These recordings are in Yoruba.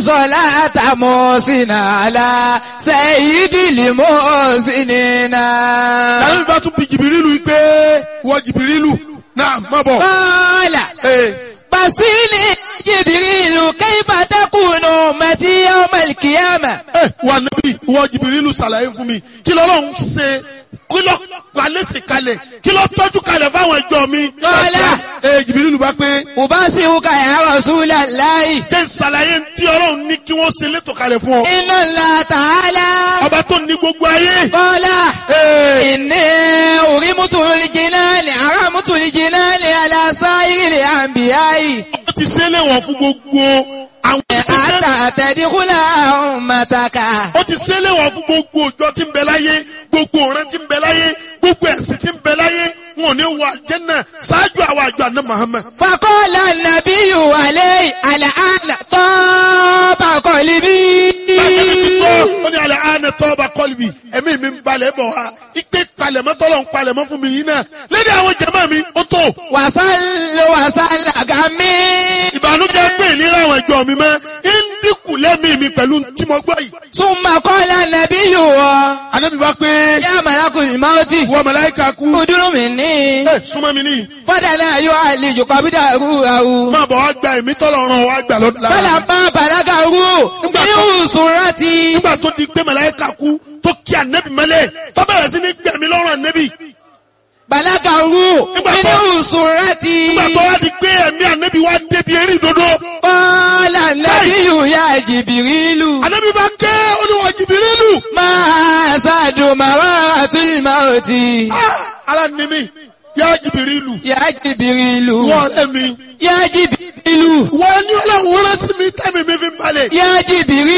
صلاة محسن على سيد المحسنين lànà bá tún bi jìbìrìlù yìí pé wọ jìbìrìlù náà má bọ̀. قال Ee, بصيني جبريل كيف تكون أمتي يوم القيامة ee, wà nábì wọ jìbìrìlù ṣàlàyé fún mi kí lọ́lọ́run ṣe kí lọ́ palẹ́sì kalẹ̀ kí lọ́ tọ́jú kalẹ̀ fáwọn ẹjọ́ mi. Kọ́lá. ee jìbìrìlù bá pé أبصرك يا رسول الله jẹ́ ṣàlàyé tí ọlọ́run ní kí wọ́n ṣe létò kalẹ̀ fún ọ. إن الله تعالى ọba tó ní gbogbo ayé. قال ee إني أرمت الجنان أرمت الجنان على سائر الأنبياء ó ti ṣe léwọ̀n fún gbogbo àwọn ìgbésẹ̀. حتى تدخل أمتك ó ti ṣe léwọ̀n fún gbogbo òjò tí ń bẹ láyé gbogbo ọ̀rẹ́ tí ń bẹ láyé gbogbo ẹ̀sìn tí ń bẹ láyé wọn ò ní wọ àjẹ́nà ṣáájú àwọn àjọ àná Muhammad. فقال النبي عليه الآن طاب قلبي Bàtẹ́mi ti tọ́ ó ní alẹ́ àánẹ tọ́ba kọ́lùbì ẹ̀mí mi ń balẹ̀ bọ̀ wá ipe palẹ̀mọ́ tọ́lọ̀ ń palẹ̀mọ́ fún mi yìí náà lédè àwọn jẹ̀mọ́ mi ó tó وصل وصل غمي ìbànújẹ́ pé ìlera àwọn ìjọ mi mọ́ ń dínkù lẹ́mí mi pẹ̀lú tí mo gbọ́ yìí. ثم قال النبي Ànábì bá pé يا ملك الموت wọ́n màláíkà kú ادر مني ẹ̀ súnmọ́ mi níyì فدنا يعالج قبضه روحه máa bọ̀ wá gba ẹ̀mí tọ́lọ̀ ràn wá gbà lọ́dún lára. فلما بلغه من سرتي nígbà tó di pé màláíkà kú tó kí ànẹ́bì mẹ́lẹ̀ tó bẹ̀rẹ̀ sí ní gbẹ̀mí lọ́rùn ànẹ́bì بلغه من سرتي nígbà tó wá di pé ẹ̀mí ànẹ́bì wá débi eré ìdodo قال النبي يا جبريل ànẹ́bì bá ké olúwa jìbìrìlù ما زاد مرات الموت Ah, ara ni mi yá jìbìrìlù يا جبريل wọ́n ọ̀rẹ́ mi يا جبريل wọ́n ní ọlọ́run rán sí mi tẹ́mi mi fi ń balẹ̀ يا جبريل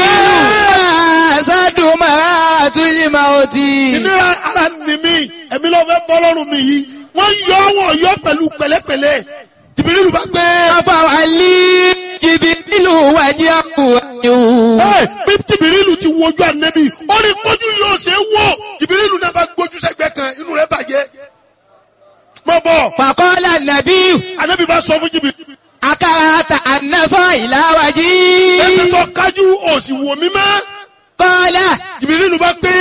ما زاد مرات الموت ìnira ara ni mi ẹ̀mí ló fẹ́ bọ́ lọ́rùn mi yìí wọ́n yọ wọ́n yọ pẹ̀lú pẹ̀lẹ́pẹ̀lẹ́ jìbìrìlù bá gbé أفعلي جبريل وجهه ẹ bí jìbìrìlù ti wojú ànẹ́bì ó ní kójú yóò ṣe é wò jìbìrìlù náà bá gbójú sẹ́gbẹ́ kan inú rẹ̀ bàjẹ́ mọ́ bọ̀ فقال النبي ànẹ́bì bá sọ fún jìbìrìlù أكرهت أن نصر إلى ẹsẹ̀ وجهي tó kájú òsì wò mí mọ́ قال jìbìrìlù bá pé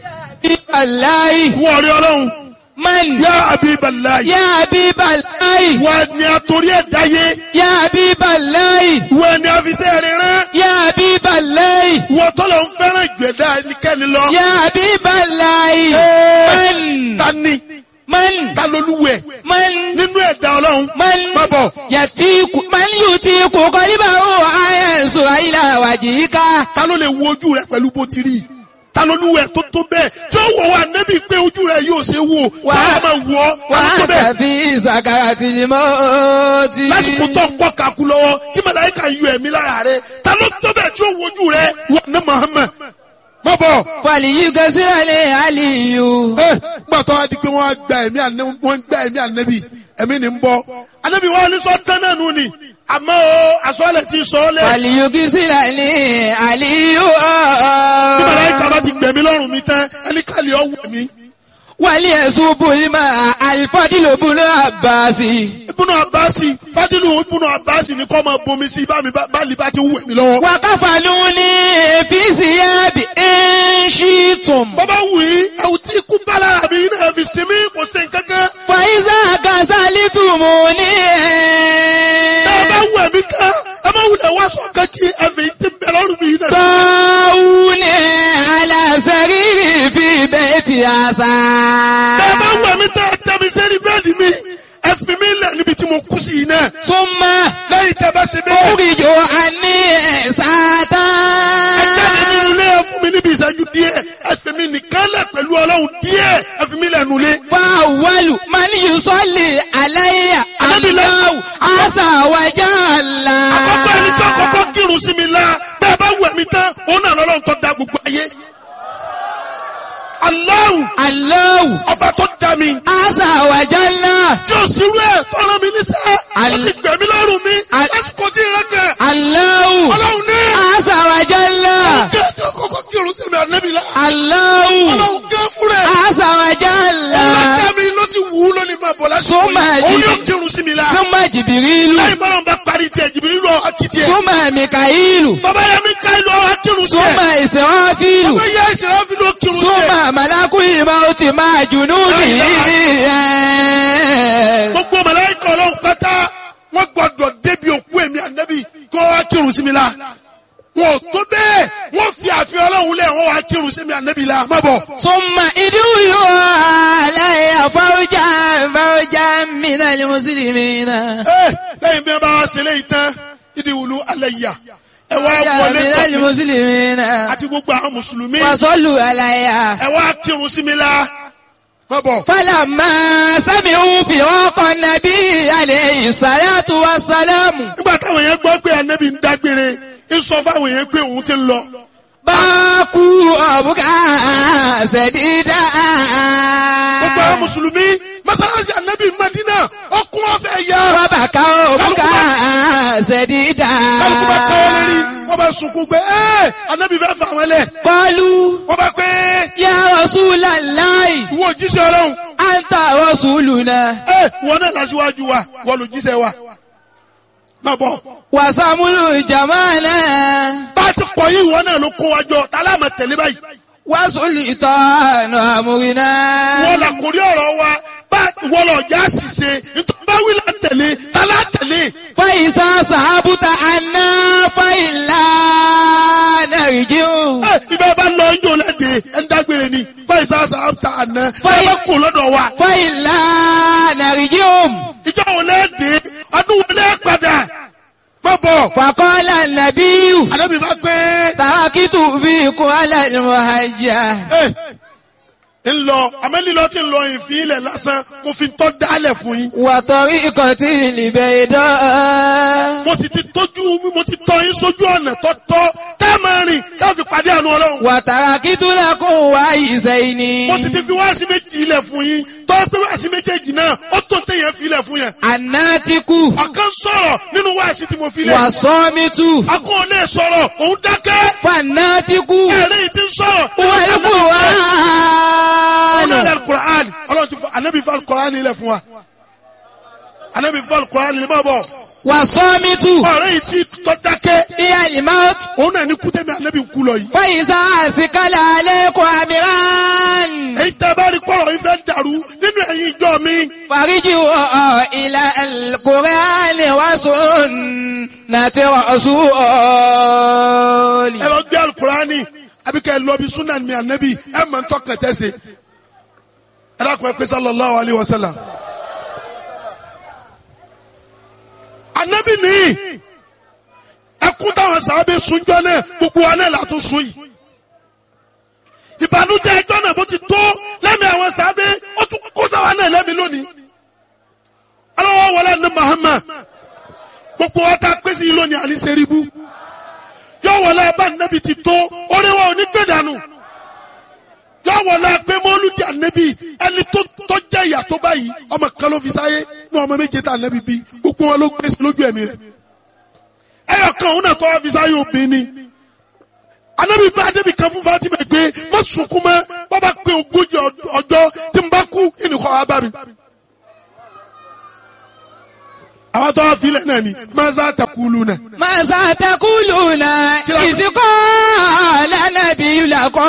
الله wọ́n rí ọlọ́run من yá Habiballahi يا حبيب الله wọ́n ni àtòrí ẹ̀ dáyé يا حبيب الله wọ́n ni àfisẹ́ rẹ̀ rán يا حبيب الله wọ́n tọ́lọ̀ ń fẹ́ràn ìgbẹ́dá ẹnikẹ́ni lọ. يا حبيب الله Ẹ́ẹ̀, من ta ni من ta lolúwẹ̀ من nínú ẹ̀dá ọlọ́run من má bọ̀ يتيك من يتيك قلبه أينسو إلى وجهك ta ló lè wo ojú rẹ pẹ̀lú bó ti rí ta lolúwẹ̀ tó tó bẹ́ẹ̀ tí ó wọ̀ wá nẹ́bí pé ojú rẹ yóò ṣe wò tí Wà- a máa wọ̀ ọ́ ta ló tó bẹ́ẹ̀ وأنت في سكرة الموت lásìkò tó ń kọ́ kakú lọ́wọ́ tí màláíkà yọ ẹ̀mí lára rẹ ta ló tó bẹ́ẹ̀ tí ó wo ojú rẹ wọ̀ ní Muhammad má bọ̀. فليغسل علي ẹ gbàtọ́ wa di pé wọ́n á gba ẹ̀mí ànẹ́bí wọ́n gba ẹ̀mí ànẹ́bí ẹ̀mí ni ń bọ́ ànẹ́bí wọn ní sọ tán náà nù ni àmọ́ o àsọ̀lẹ̀ ti sọ ọ́ lẹ̀ فليغسل علي bí màláíkà bá ti gbẹ̀mí lọ́rùn mi tán ẹni kàlí ọ̀wọ̀ mi. وليصب الماء الفضل بن عباس ibùnú abasi fadilu ibùnú abasi ni kọ́ máa bomi sí bá mi bá bá lè bá ti wù mí lọ́wọ́. وكفنوني في ثياب إن شئتم bọ́bá wù í ẹ̀wù tí ikú bá lára mi náà fi sinmi kò sí nǹkankan. فإذا غسلتموني ẹ bá wù ẹ̀mí ká ẹ má wulẹ̀ wá sọ kankí ẹ̀mí tí ń bẹ lọ́rùn mi náà. طاوني على سريري في بيت عسى ẹ bá wù ẹ̀mí tẹ́ ẹ tẹ́ mi sẹ́ni bẹ́ẹ̀ni mi ẹ fi mi lẹ̀ níbi tí mo kú sí yìí náà. ثم lẹ́yìn tẹ́ bá ṣe bẹ́ẹ̀. أخرج عني ساتا ẹ jáde nínú ilé ẹ fún mi níbi ìṣẹ́jú díẹ̀ ẹ fi mi nìkan lẹ̀ pẹ̀lú ọlọ́run díẹ̀ ẹ fi mi lẹ̀ nulẹ̀. فأول من يصلي علي الله عز وجل àkọ́kọ́ ẹni tí àkọ́kọ́ kírun sí mi la bẹ́ẹ̀ bá wù ẹ̀mí tán òun náà lọ́lọ́run tó da gbogbo ayé. Allahu الله ọba tó da mi عز وجل tí o sì rú ẹ̀ tó rán mi níṣẹ́ ó Al- ti gbẹ̀mí lọ́rùn mi Al- lásìkò tí ìrẹ́ kẹ̀ الله ọlọ́run ní عز وجل kí ẹ tó kọ́kọ́ kírun sí mi ànẹ́bí la الله ọlọ́run gẹ́ fúnra ẹ̀ عز وجل ọlọ́run mi ló sì wù ú lónìí máa bọ̀ lásìkò Súnmọ́ yìí ẹ̀jì. òun yóò kírun sí mi la ثم جبريل lẹ́yìn bọ́lá ń bá parí tiẹ̀ jìbìrì lọ akitì ẹ̀ ثم ميكائيل bàbá yẹn mi ìsìnwáfíìlù. ọmọ yẹ ìṣẹ̀lẹ̀ fi ló kírun tiẹ̀. súnmọ́ màlákù ìmọ̀ ó ti máa jùnú bì í. gbogbo màláíkà ọlọ́run pátá wọ́n gbọ́dọ̀ débi òkú èmi ànábì kí wọ́n wá kírun sí mi la. wọn ò tó bẹ́ẹ̀ wọ́n fi àfihàn ọlọ́run lẹ̀ wọ́n wá kírun sí mi ànábì la má bọ̀. súnmọ́ ìdúró aláìyá fáwọ́jà fáwọ́jà mìíràn ní mùsùlùmí náà. ẹ lẹ́yìn bí wọ́n bá wá ṣe léyìí tán ìdí wùlú alẹ́ yà ẹ wá wọlé mìíràn ní tọ̀ mí mùsùlùmí náà. àti gbogbo àwọn mùsùlùmí wàsọ́lù aláìyá. ẹ wá kírun sí mi la má bọ̀. fálàmà sami'u fi ọkọ̀ nàbí alayhi salatu wa salamu. nígbà táwọn yẹn gbọ́ pé ànábì ń dágbére ń sọ fáwọn yẹn pé òun ti ń lọ. báàkú ọ̀bùkà ṣẹ̀dídà. gbogbo àwọn mùsùlùmí mọ́sálásí ànábì Mádínà ọkùn ọ̀fẹ́ yá. Bàbàkà ọ̀bùkà ṣẹ̀dídà. kálukú bá káwọ́ lérí wọ́n bá sunkún pé ẹ́ ànábì fẹ́ fà wọ́n lẹ̀. Qalu wọ́n bá pé ya Rasulallahi ìwọ òjíṣẹ́ ọlọ́run anta rasuluna. ẹ́ wọn náà lásìwájú wa wọ́n lò jíṣẹ́ wa. má bọ̀ Wàsàmúlù jamana. bá a ti kọ̀ yí ìwọ náà ló kó wa jọ tá a láàmà tẹ̀lé báyìí. Wàsùlì ìtọ́nù àmúrinà. wọ́n là kórí ọ̀rọ̀ wa bá wọ́n lọ já ṣìṣe nítorí bá wí là ń tẹ̀lé tá a lá tẹ̀lé. Fáìsá sàábùtà àná fáìlà nàìjíríà. ẹ ibà bá lọ ń jò lẹ́dẹ̀ ẹ̀ ń dágbére ni fáìsà sàáfà àná ẹ Fáì- bá kù lọ́dọ̀ wa. Fáìlà nàìjíríà. ìjọ wo lẹ́dẹ̀ ọdún wo lẹ́ padà má bọ̀. Fàkọ́lá nàbíyù. àdébí bá pé Tàkìtù fi kún alàlùmọ̀hájà. ẹ ń lọ àmẹ́lílọ tí ń lọ ìfín ilẹ̀ lásán mo fi tọ́ dálẹ̀ fún yín. Wàtọ̀rí ìkọ̀tí ìlìbẹ̀ ìdán. mo sì ti tójú mo ti tọ́ yín sójú ọ̀nà tọ́tọ́ ká máa rìn ká fi pàdé àánú ọlọ́run. Wàtàrà kìtúlẹ̀ kún wá ìsẹ̀yìn ni. mo sì ti fi wáàsí méjì ilẹ̀ fún yín tọ́ pé wáàsí méjèèjì náà ó tó téèyàn fi ilẹ̀ fún yẹn. Àná ti kú. ọ̀kan sọ̀rọ̀ nínú wáàsí tí mo fi lẹ̀. Wà sọ́mítù. akọ́ lè sọ̀rọ̀ òun dákẹ́. Fàná ti kú. ẹ̀rí yìí ti ń sọ̀rọ̀. Wọ́n kú wá. ọ̀nà ilẹ̀ alukur'an ọlọ́run ti fọ anabi fọ alukur'an ilẹ̀ fún wa. anabi fọ alukur'an ilẹ̀ máa bọ̀. Wà sọ́mítù. ọ̀rẹ́ yìí ti tọ́ dákẹ́. Ìyá ìmáwó. òun náà ní kútẹ́mi anabi kú lọ yìí. Fàyíṣà àsìkálà alẹ́kọ̀ọ́ àmìrán. èyí tẹ́ bá rí kọ́rọ̀ yìí fẹ́ dàrú nínú ẹ̀yin ìjọ mi. Fàríjì wọ̀ ilà Kùránì wá sùn nàti rọ̀ṣúọ̀lì. ẹ lọ gbé alukur'ani àbí kẹ́ ẹ lọ bí sunan mi anabi ẹ mọ̀ ń tọ́kàn tẹ́sẹ̀. ẹ dákun ẹ pé sallallahu alayhi wa sallam. anabi nìyí ẹkún táwọn sábẹ́ sunjọ́ náà gbogbo wa náà látún sun yìí. ìbànújẹ́ ẹjọ́ náà bó ti tó lẹ́mìí àwọn sábẹ́ ó tún kó sáwa náà lẹ́mìí lónìí. aláwọ̀ wọlé ní Muhammad gbogbo wa ta pèsè yìí lónìí àní sẹ́ríbù yóò wọlé abá nẹ́bi ti tó orí wa ò ní gbé dànù yóò wọlé pé mọ́lúdì ànẹ́bi ẹni tó tó jẹ́ ìyà tó báyìí ọmọ kan ló fi sáyé ní ọmọ méje tá ànẹ́bi bí gbogbo wọn ló gbé sí lójú ẹ̀mí rẹ̀ ẹyọ kan òun náà tó wá fi sáyé obìnrin ni ànẹ́bi bá débi kan fún Fatima pé má sunkún mọ́ bàbá pé ogójì ọjọ́ tí n bá kú ìnìkọ́ wa bá mi. àwọn tó wá filẹ̀ náà ni maza takulu náà. Màsà tẹkùlùnà ìsìnkọ́ lánàbí làkọ́.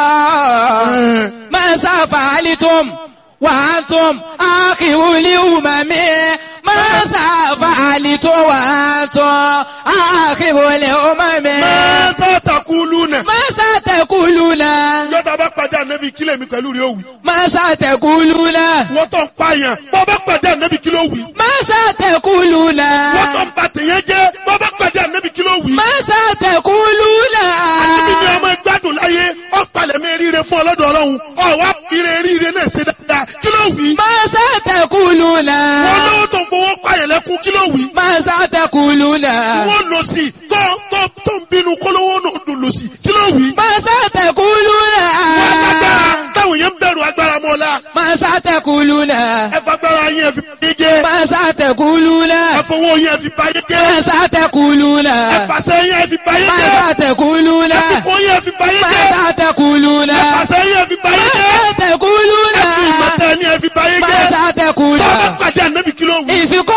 Màsà fàálítùm wàátùm àkìwúlì ùmàmí. Màsà fàálítùm wàátùm àkìwúlì ùmàmí. maza takulu náà. Màsà tẹkùlùnà. yọta bá pàdé ànábì kílẹ̀ mi pẹ̀lú rẹ̀ òwì. Màsà tẹkùlùnà. wọ́n tó ń pààyàn bọ́ bá pàdé ànábì kílẹ̀ òwì. Màsà tẹkùlùnà. wọ́n tó ń ba tèèyàn jẹ́ bọ́ bá pàdé ànábì kílẹ̀ òwì. Màsà tẹkùlùnà. ànábì ni ọmọ gbádùn láyé ọ̀pàlẹ̀ mi ríire fún ọlọ́dọ̀ ọlọ́run ọ̀wá ire ríire náà ṣe dáadáa kílẹ̀ òwì. Màsà tẹkùlùnà. wọ́n lówó tó ń fowó pààyàn lẹ́kún kílẹ̀ òwì. Màsà tẹkùlùnà. wọ́n lọ sí tó tó tó ń bínú kólówó náà dùn lọ sí kílẹ̀ òwì. Màsà tẹkùlùnà. wọ́n lágbára táwọn yẹn ń bẹ̀rù agbára mọ́lá Màsà tẹkùlùnà. ẹ fagbára yẹn fi báyé jẹ́ Màsà tẹkùlùnà. ẹ fowó yẹn fi báyé jẹ́ Màsà tẹkùlùnà. ẹ fàṣẹ yẹn fi báyé jẹ́ Màsà tẹkùlùnà. ẹ fipò yẹn fi báyé jẹ́ Màsà tẹkùlùnà. ẹ fàṣẹ yẹn fi báyé jẹ́ Màsà tẹkùlùnà. ẹ fi ìmọ̀tẹ́ ni ẹ fi báyé jẹ́ Màsà tẹkùlùnà. bọ́ọ̀bá pàdé ànábì kí ló wù. Ìsìnkọ́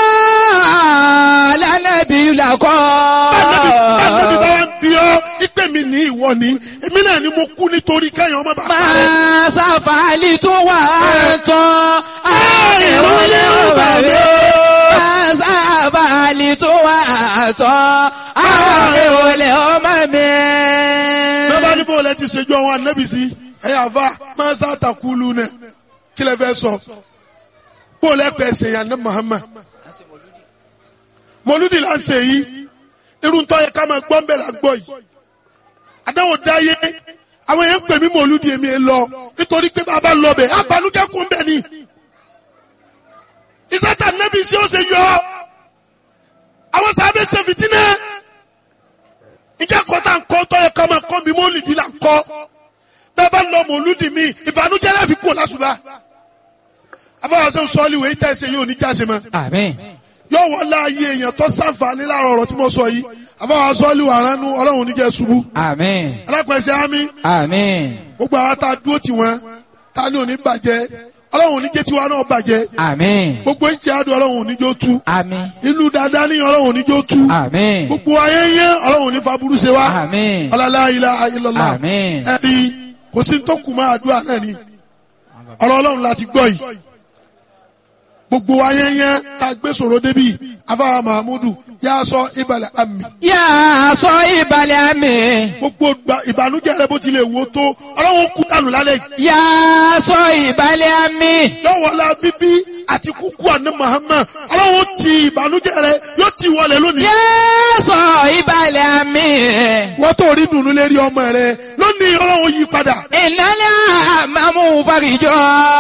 lánàbí làkọ́. ànábì ànábì bá wà ń bí ọ ipe mi èmi ní ìwọ ní èmi náà ni mo kú nítorí kẹ́yìn ọmọ bàbá rẹ. máa sáfàálì tó wà tán àìrólé ọba mi máa sáfàálì tó wà tán àìrólé ọmọ mi. bẹ́ẹ̀ ni bóòlù ẹ ti ṣèjú àwọn anábì sí ẹ̀yà àfa máa sá àtàkùlù náà kí lè fẹ́ sọ bóòlù ẹ pẹ́ ṣèyàn ní Muhammad mọlúdì là ń ṣe yìí irun tó yẹ ká máa gbọ́ ń bẹ̀ là ń gbọ́ yìí àdáwò dáyé àwọn èèyàn ń pè mí mọlúdì èmi ẹ lọ nítorí pé bàbá lọ bẹ̀ abanújẹ́ kún bẹ̀ ni ìsátà nẹ́bí sí ó ṣe yọ àwọn sábẹ́ ṣe fìtínẹ́ ìjẹ́ kọ́tà ń kọ́ tó yẹ ká máa kọ́ mi mọ́lìdì là ń kọ́ bẹ́ẹ̀ bá lọ mọlúdì mi ìbànújẹ́ láfi kú lásùbà afọwọ́sẹ́ sọ́ọ́lì wẹ̀ ìtẹ́ ṣe yóò ní jáse mọ́ àmín. yóò wọ́n láàyè èèyàn tó sàǹfààní láàrọ̀ ọ̀rọ̀ tí mo sọ yìí àbáwá sọ́ọ́lì wà ránú ọlọ́run níjẹ́ ṣubú àmín. alápẹ̀sẹ̀ ámì àmín. gbogbo àwọn tá a dúró tì wọ́n tá a ní òní bàjẹ́ ọlọ́run níjẹ́ tiwa náà bàjẹ́ àmín. gbogbo ìjẹ́ àdùn ọlọ́run níjó tú àmín. ìlú dáadáa ní ọlọ́run níjó tú àmín. gbogbo ayẹyẹ ọlọ́run ní faburú ṣe wá àmín. ọlọ́lá ilá ayélujára àmín. ẹni kò sí tó kù máa àdúrà náà ni ọ̀rọ̀ ọlọ́run láti gbọ́ yìí gbogbo ayẹyẹ tá a gbé sọ̀rọ̀ débi afáwa mahamudu yà á sọ ìbàlẹ̀ àmì yà á sọ ìbàlẹ̀ àmì. gbogbo gba- ìbànújẹ́ rẹ bó tilẹ̀ wò tó ọlọ́run kú dànù lálẹ́ yìí yà á sọ ìbàlẹ̀ àmì. lọ́wọ́lá bíbí àti kúkú àná Muhammad ọlọ́run ti ìbànújẹ́ rẹ yóò ti wọlé lónìí yà á sọ ìbàlẹ̀ àmì. wọ́n tó rí dùnú lérí ọmọ rẹ lónìí ọlọ́run yí padà ìnálẹ́ àmàmú farijọ́.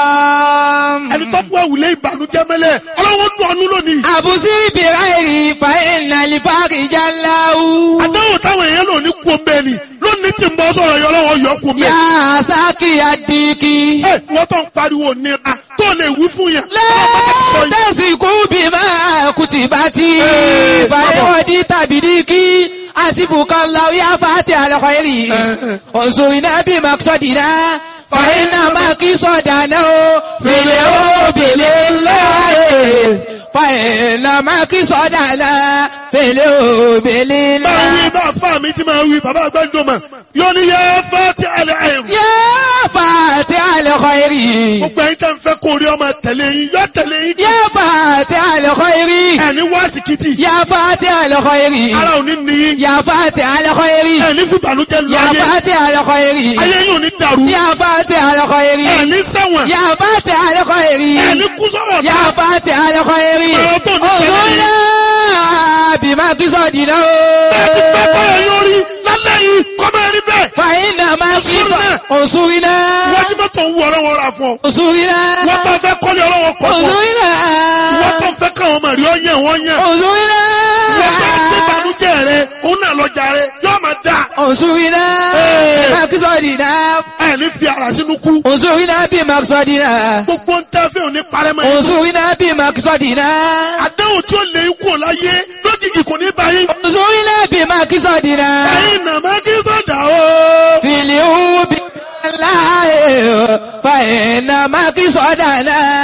ẹni tó kú ẹ̀wùlé ìbànújẹ́ mẹ́lẹ̀ ọlọ́run dùn ọ́nú lónìí àbùsí bìráìrì fa ìnàlí farijá láwù. àdáwò táwọn èèyàn lò ní kú omi ẹni lónìí tí ń bọ́ sọ̀rọ̀ yọ ọlọ́run yọ kú omi yà á sákì àdìkì. ẹ wọ́n tó ń pariwo nira tó lè wí fún yàn ọlọ́run bá ti sọ yìí. lẹ́tẹ̀sìkú bí máa kùtì bá ti Ee, fàyọ̀dí tàbí díkì àsìbùkọ́ láwí àfàtì àlọ́kọ̀ẹ́rì ọ̀sùn iná bí màkìsọ̀dìná fàyínà màkìsọ̀dà náà fèlè ó bèlè láàyè fàyínà màkìsọ̀dà náà fèlè ó bèlè máa wí láàyè. bá fà mí tí máa wí bàbá àgbàdo mà yóò ní yẹ fẹ́ ti àlẹ́ àìrù. yá fàtì àlọ́kọ̀ẹ́rì gbogbo ẹ̀yin tẹ́ ń fẹ́ kó rí ọmọ tẹ̀lé yín yọ tẹ̀lé yín. yá fàtì àlọ́kọ̀ẹ́rì ẹni wá síkìtì yá fàtì àlọ́kọ̀ẹ́rì. ara ò ní níyín يا فاتح على خيري ẹni fún ìbànújẹ́ lu يا ayé فاتح على خيري ayé yóò ní dàrú يا فاتح على خيري ẹni sẹ́wọ̀n يا فاتح على خيري ẹni kú sọ̀rọ̀ يا فاتح على خيري Ọ̀rọ̀ tó ní ṣẹlẹ̀ ni. أغنى بما تصدنا bẹ́ẹ̀ ti fẹ́ kọ́ ẹ̀ yóò rí lálẹ́ yìí kọ́ máa rí bẹ́ẹ̀ فإنما أنصرنا. أنصرنا wọ́n ti mọ́tò ń wú ọlọ́wọ́ ra fún ọ أنصرنا wọ́n tó fẹ́ kọ́lé ọlọ́wọ́ kọ́ fún ọ أنصرنا wọ́n tó fẹ́ káwọn ọmọ rí ọ yẹn wọ́n yẹn أنصرنا wọ́n tó gbé ìbànújẹ́ rẹ òun náà lọ́jà rẹ yóò máa dà أنصرنا Ee. بما تصدنا ẹni fi ara sínú kú أنصرنا بما تصدنا gbogbo ń tẹ́ fẹ́ òní parẹ́mọ́ yìí انظرنا بمقصدنا àdéhùn tí ó lè kú ò láyé lójijì kò ní báyìí انظرنا بمقصدنا ẹ̀yin nàmá kí sọ̀dà o. في اليوم بالله فإن مقصدنا